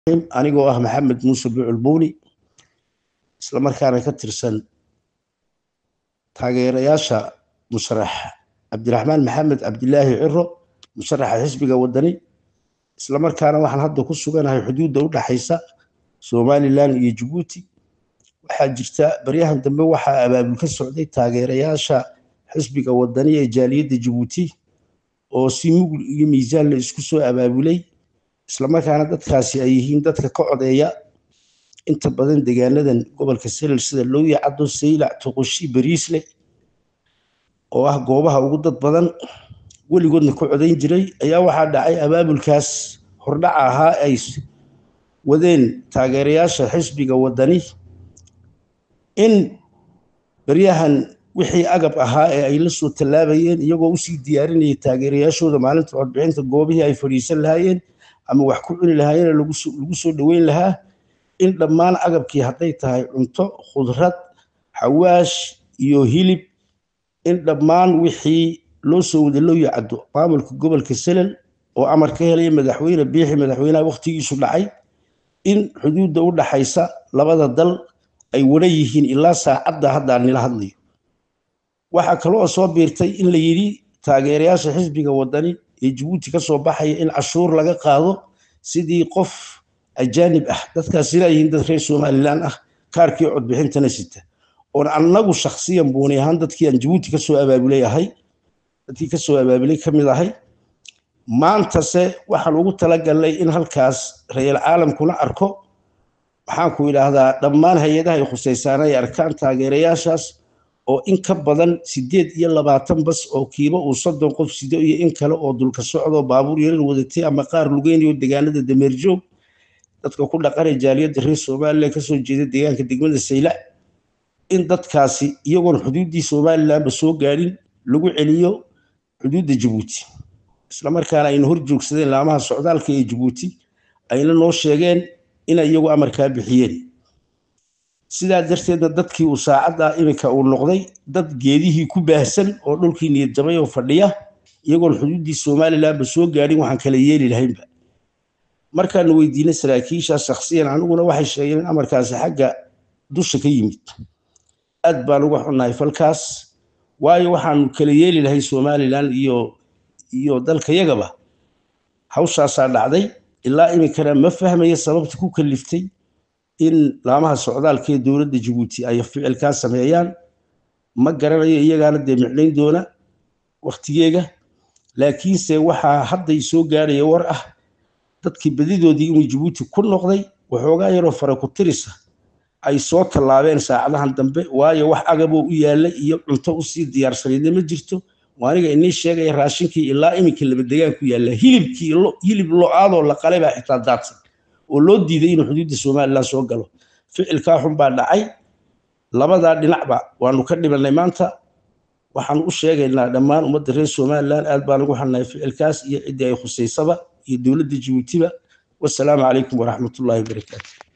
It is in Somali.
anigoo ah maxamed muuse buculbuuni islamarkaana ka tirsan taageerayaasha musharax cabdiraxmaan maxamed cabdilaahi ciro musharaxa xisbiga wadani islamarkaana waxaan hadda ku suganahay xuduudda u dhaxaysa somalilan iyo jabuuti waxaa jirta baryahan dambe waxaa abaabul ka socday taageerayaasha xisbiga wadani ee jaaliyadda jabuuti oo si mugl iyo miisaan la isku soo abaabulay islamarkaana dadkaasi ay yihiin dadka ka codeeya inta badan degaanadan gobolka selel sida looya caddo saylac toqoshi bariisle oo ah goobaha ugu dad badan weligoodna ka codayn jiray ayaa waxaa dhacay abaabulkaas hordhaca ahaa ay wadeen taageerayaasha xisbiga wadani in baryahan wixii agab ahaa ee ay la soo tallaabayeen iyagoo usii diyaarinayay taageerayaashooda maalinta codbixinta goobihii ay fadhiisan lahaayeen ama wax ku cuni lahaayeen lagu soo dhoweyn lahaa in dhammaan agabkii hadday tahay cunto khudrad xawaash iyo hilib in dhammaan wixii loo soo wada loo yacdo maamulka gobolka selel oo amar ka helaya madaxweyne biixi madaxweynaha wakhtigiisu dhacay in xuduudda u dhaxaysa labada dal ay wada yihiin ilaa saacadda hadda aan nila hadlayo waxaa kaloo soo biirtay in la yidhi taageerayaasha xisbiga wadani ee jabuuti ka soo baxaya in cashuur laga qaado sidii qof ajaanib ah dadkaasina yihiin dad reer somalilan ah kaarkii codbixintana sita oon annagu shakhsiyan buuni ahaan dadkii aan jabuuti kasoo abaabulay ahay dadkii kasoo abaabulay ka mid ahay maantase waxaan ugu talagalnay in halkaas rayal caalamkuna arko maxaan ku idhaahdaa dhammaan hay-adaha ay khusaysaana ay arkaan taageerayaashaas oo in ka badan sideed iyo labaatan bas oo kiiba uu soddon qof sido iyo in kale oo dulka socdo baabuur yarar wadatay ama qaar lugeynayo degaanada dameerjoog dadka ku dhaqanay jaaliyadda reer somalilan kasoo jeeda deegaanka degmada saylac in dadkaasi iyagoon xuduuddii somalilanba soo gaadhin lagu celiyo xuduudda jabuuti islamarkaana ayna hor joogsadeen laamaha socdaalka ee jabuuti ayna noo sheegeen inay iyagu amarkaa bixiyeen sidaa darteedna dadkii uu saacadda iminka uu noqday dad geedihii ku baahsan oo dhulkii niyad jabay oo fadhiya iyagoon xuduuddii somalilanba soo gaadhin waxaan kala yeeli lahaynba markaanu weydiinay saraakiisha shakhsiyan aniguna waxay sheegeen in amarkaasi xagga dusha ka yimid aad baan uga xunnahay falkaas waayo waxaanu kala yeeli lahay somalilan iyo iyo dalkayagaba hawshaasaa dhacday ilaa iminkana ma fahmaya sababta ku kaliftay in laamaha socdaalka ee dowladda jabuuti ay ficilkaa sameeyaan ma garanayo iyagaana dee micnayn doona wakhtigeega laakiinse waxaa hadday soo gaaraya war ah dadkii badidoodii inuu jabuuti ku noqday waxoogaa yaroo fara ku tirisa ay soo tallaabeen saacadahan dambe waayo wax agaboo u yaallay iyo cunto usii diyaarsanaydna ma jirto aniga inii sheegaya raashinkii ilaa iminka labadegaan ku yaalla hilibkii hilib lo-aadoo la qalay baa xitaa daadsan oo loo diiday inuu xuduudda somalilan soo galo ficilkaa xun baa dhacay labadaa dhinacba waanu ka dhibanay maanta waxaanu u sheegaynaa dhammaan ummadda reer somalilan aad baan ugu xannahay ficilkaas iyo ciddii ay khusaysaba iyo dowladda jabuutiba wasalaamu calaykum waraxmatullahi wabarakaatu